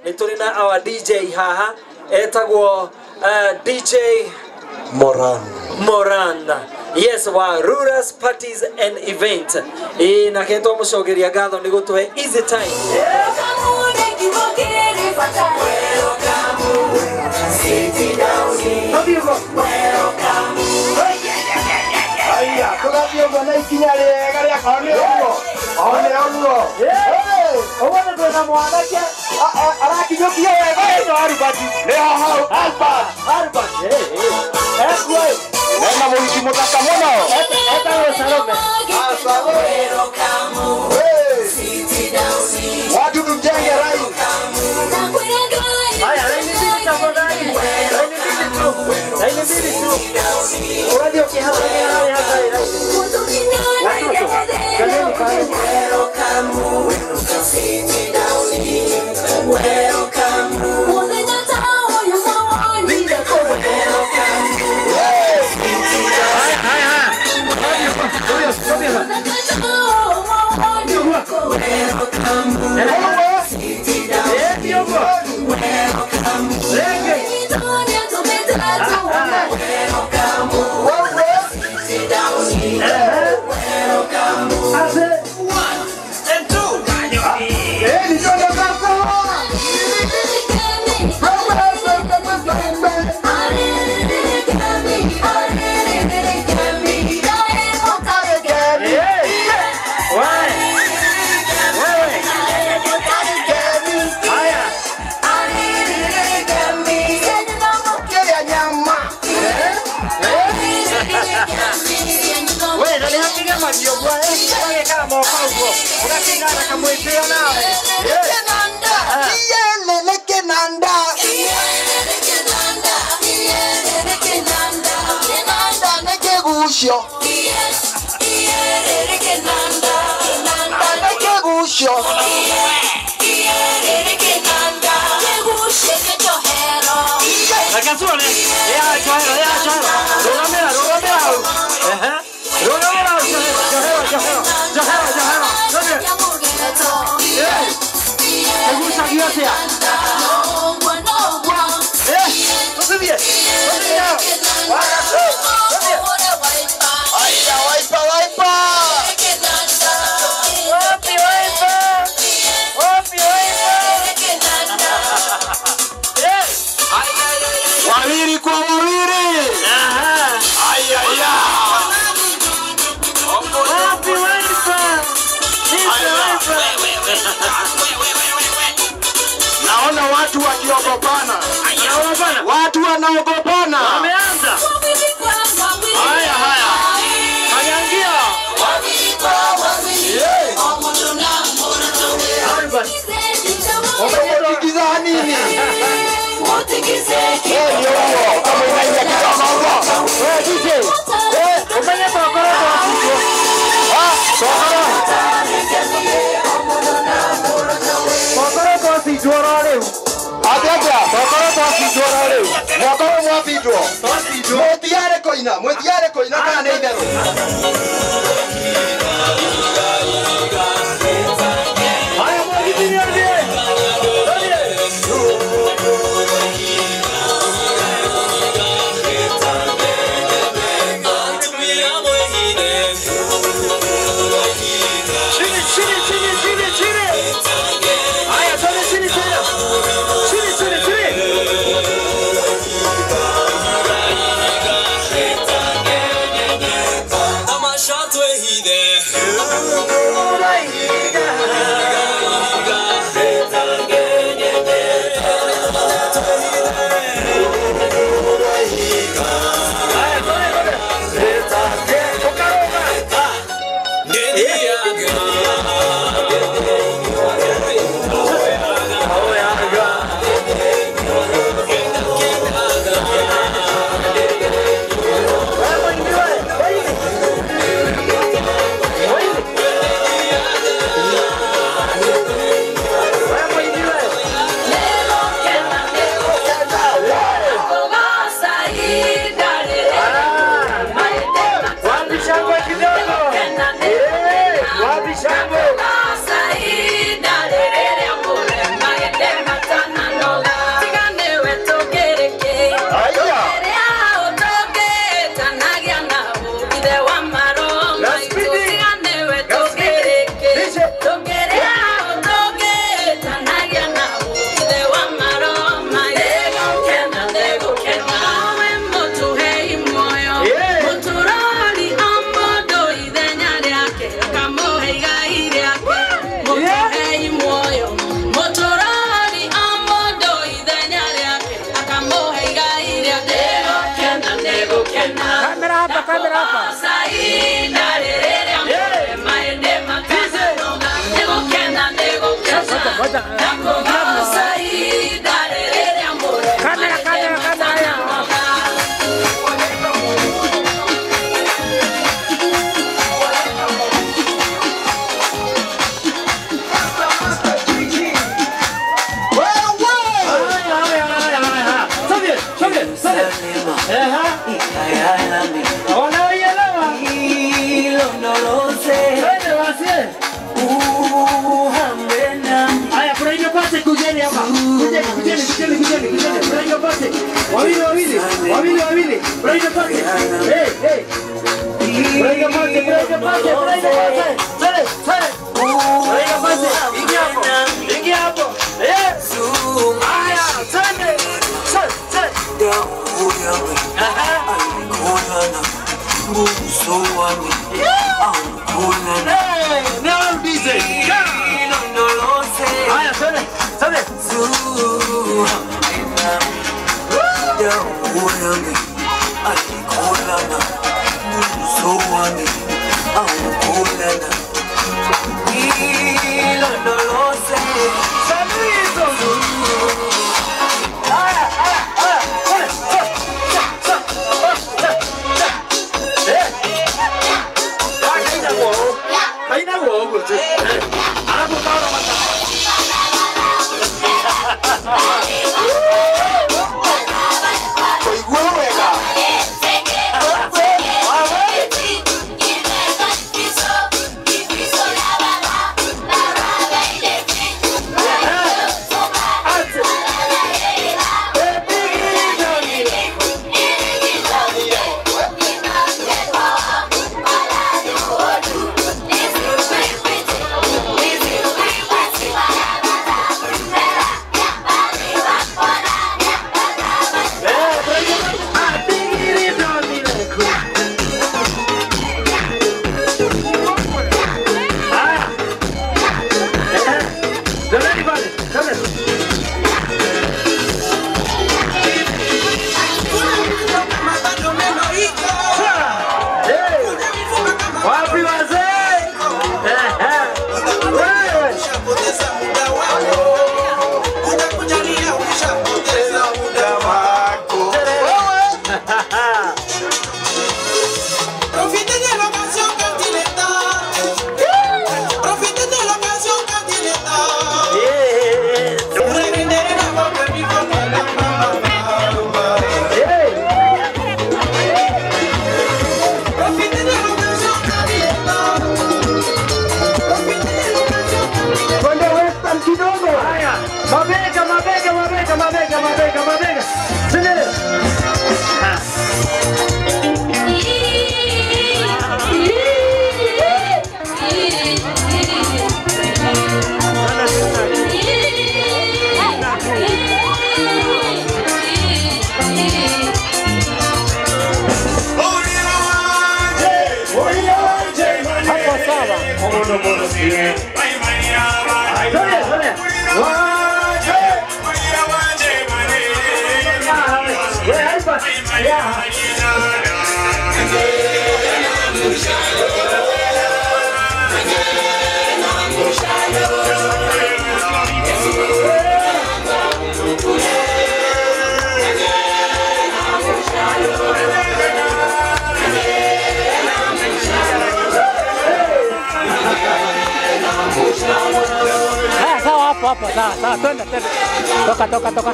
nĩ tũrĩ na our dj haha etagwo uh, dj Moran. moran yes wa ruras parties and event ĩ nake twamũcogeria ngatho nĩ gũtũhe easy time Aya, tugathiĩ ũguo na ikinya rĩega rĩa kana nĩ ũguo. O nĩ ũguo. Ũguo nĩ twĩna mwanake a- a- arakinyũkia wega ĩno Albert. Nĩho hau Albert. Albert. Ekuo ĩ. Mena mũhiki mũthaka mũno. Etagwo Salome. Ah, Salome. Hey. Wadudu mjenge rai. haya laini mbili tafadhali laini mbili tu laini mbili tu uradhi ukihasalia hali hasa Eh, ni ndio sasa. Kila nyama. wewe nani hapiga madio bwana wewe kama moko huo unapigana kama mwitio nawe Iyelele kenanda. Kenanda nekegusho. Kenanda nekegusho. Nakasone. Ya choro, ya choro. Rogamera, rogamera. Ehe. Rogamera, johero, johero, johero. Johero, johero. Rogamera. Eh. Kagusha kiasi ya. Eh. Usibie. Usibie. Wakasu. Usibie. Aya, waipa, waipa. Wapi waipa? Wapi waipa? Eh. Wawili kwa wawili. Aha. Aya, aya. Wapi waipa? Nipe waipa. Naona watu wakiogopana. Naona Watu wanaogopana. Wameanza. Haya haya. Kanyangia. Albert. Umejikiza nini? Eh, ndio huo. Kama unaingia kidogo huko. Wewe DJ. Eh, umenya tokoro kwa sisi. Ah, tokoro. Tokoro kwa sisi joro leo. Atete, tokoro twacindwo rĩu. Mwaka ũyũ mwacindwo. Mwĩtiare kũina, mwĩtiare kũina kana nĩ itherũ. Haya mwagiti ni ndiye. Ndiye. Chini chini chini chini chini. Haya twende chini tena. Chini chini chini. Tamasha twehide Ngoja. Kamera, kamera, kamera. Haya, haya, haya, haya. Sobe, sobe, sobe. Ehe. Wanaoielewa. Twende wasie. Haya, kuna hiyo pate kujeni hapa. Kujeni, kujeni, kujeni, kujeni, kujeni. Kuna hiyo pate. Wawili, wawili. Wawili, wawili. Kuna hiyo pate. Hey, hey. Kuna hiyo pate, kuna hiyo pate, kuna hiyo pate. Twende, twende. Kuna hiyo pate. Ingia hapo. Ingia hapo. Eh. Haya, twende. Twende, twende. Aha. Hey, now DJ. Haya, twende, twende. Haina uongo tu. Alafu kaona mata. Koigua wega. Wapi wazee? Wewe. Profite de la canción continental. Profite de la canción continental. Reprender la boca en mi Profite de la canción continental. Profite de la canción continental. Twende Western kidogo. Haya, mabega, mabega, mabega, mabega, mabega, mabega. Sindele. Ah. Hapo sawa. Twende, twende. Ah, wewe hapa. Yeah. Haya, sawa hapo hapo, sawa sawa, twende twende. Toka toka toka.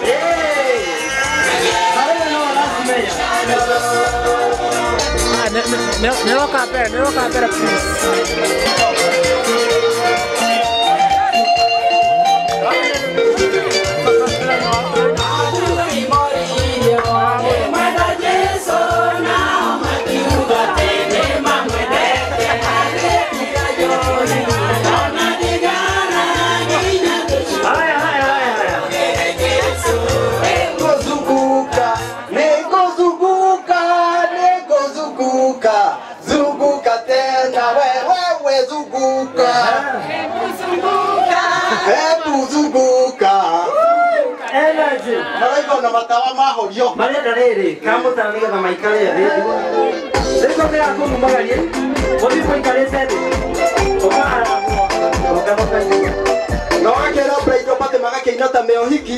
Ah, ne- ne- ne- Neroka mbele, neroka mbele please. Haya, haya, haya, haya. Negozunguka, negozunguka, negozunguka, zunguka tena wewe zunguka. Hebu zunguka. Energy. Maraika na matawa mahorio. marenda rĩrĩ kamũtara nĩgetha maikare thĩ rĩko nĩ yakũmumagarie gũthiĩ kũikarĩte thĩ ũkaara ũkahoka Na wake Kera braido pate magakĩina ta meohiki.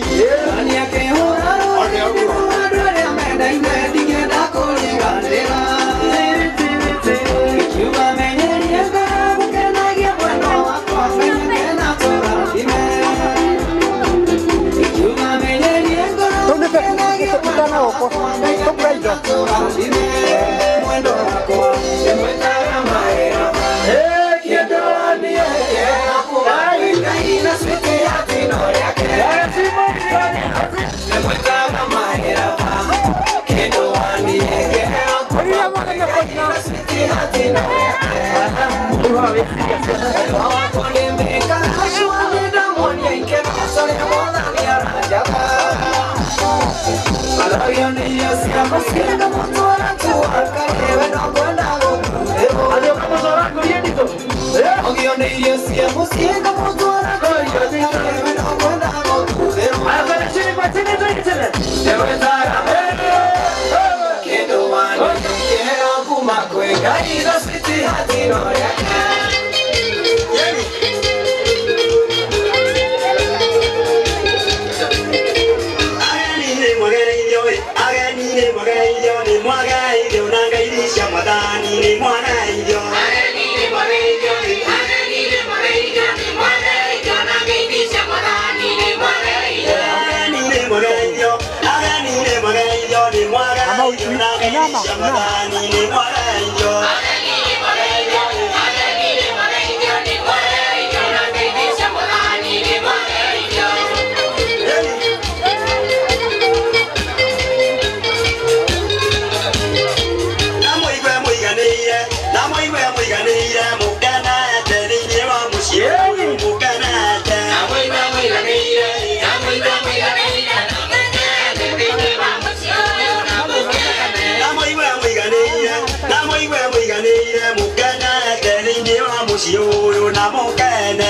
Mũciĩ ũyũ na mũkene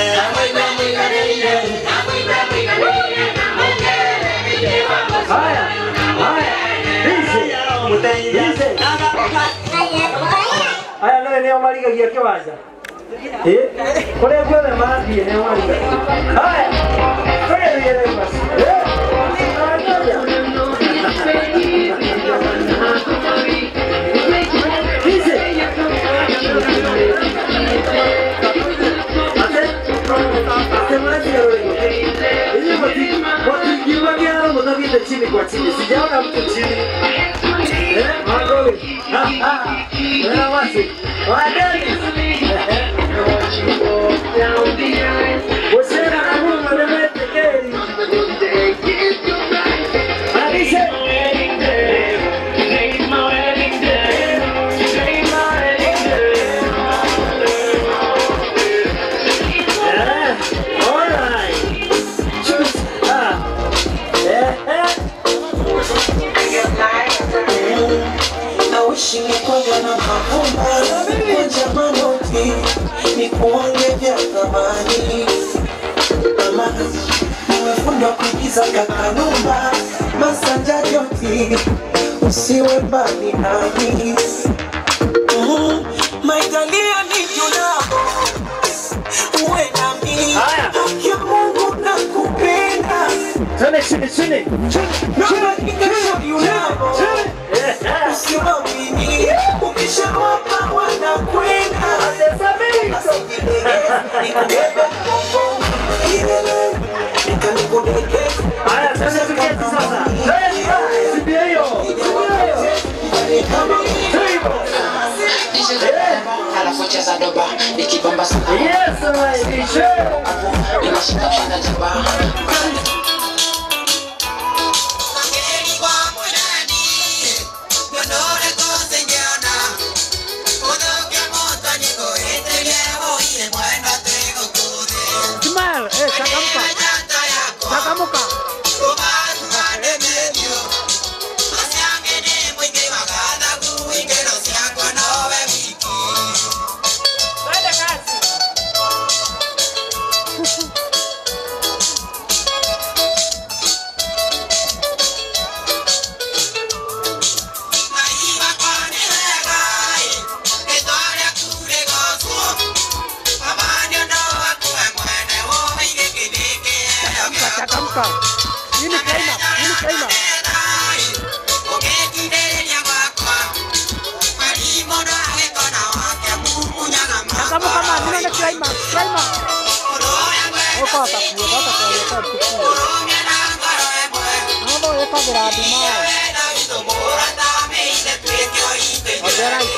aya nä nä o marigagia kä wanja kå rä a guothe mathiä nä o marigagia haya chini kwa chini, sijaona mtu chini. Eh, Mangowe. Ha, ha. Wena wasi. Wa Dennis. Usena na Mungu mlemete keri. Alise. Eh, all right. Choose. Ah. Eh, eh. Nawishi nikwanga na mavumba Moja manoti Ni kuonge vya thamani Mama Nimefundwa kuigiza kakanumba Masanja joti Usiwe mbali nami Mm, Maitalia ni junabo Uwe nami Haya. Haki ya Mungu nakupenda Twende chini chini. Naomba nikashauri unavo Eh, eh. usiwamini ukishawapa wanakwenda nikubebe mgongo ilele nikanikudekeza Haya, twende tuketi sasa. Twende. Sibia hiyo. kama alafu cheza doba nikibamba sana Yes, my DJ. inashika shida jaba Smile, eh, changamka. Changamka. Nini climax? Nini climax? Changamuka man, nino na climax, climax. Oko atakuwa, atakuwa yeka tukuwa. Nando yeka gradi mao. Ongera